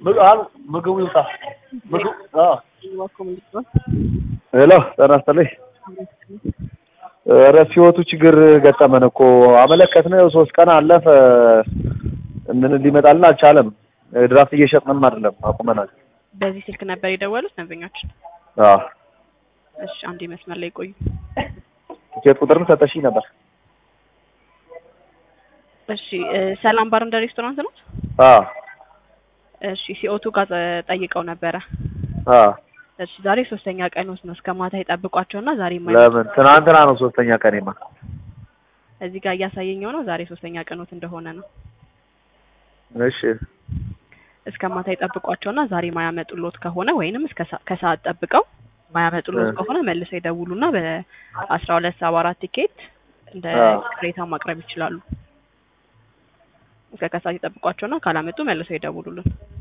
ምግቡ ይውጣ። ምግቡ ሄሎ ጤና ይስጥልኝ። ኧረ ሲወቱ ችግር ገጠመን እኮ አመለከትን። ሶስት ቀን አለፈ። ምን ሊመጣልን አልቻለም። ድራፍት እየሸጥንም አይደለም አቁመናል። በዚህ ስልክ ነበር የደወሉት ደንበኛችን? አዎ እሺ፣ አንዴ መስመር ላይ ቆዩ። ቲኬት ቁጥርም ሰጠሽኝ ነበር። እሺ፣ ሰላም ባር እንደ ሬስቶራንት ነው? አዎ እሺ፣ ሲኦቱ ጋር ጠይቀው ነበረ። አዎ እሺ፣ ዛሬ ሶስተኛ ቀን ውስጥ ነው። እስከ ማታ ይጠብቋቸውና ዛሬ ለምን ትናንትና ነው ሶስተኛ ቀኔማ። እዚህ ጋር እያሳየኝ ነው ዛሬ ሶስተኛ ቀኖት እንደሆነ ነው። እሺ እስከ ማታ ይጠብቋቸውና ዛሬ ማያመጡሎት ከሆነ ወይንም እስከ ከሰዓት ጠብቀው ማያመጡሎት ከሆነ መልሰው ይደውሉና በአስራ ሁለት ሰባ አራት ቲኬት እንደ ቅሬታ ማቅረብ ይችላሉ። እስከ ከሰዓት ይጠብቋቸውና ካላመጡ መልሰው ይደውሉልን።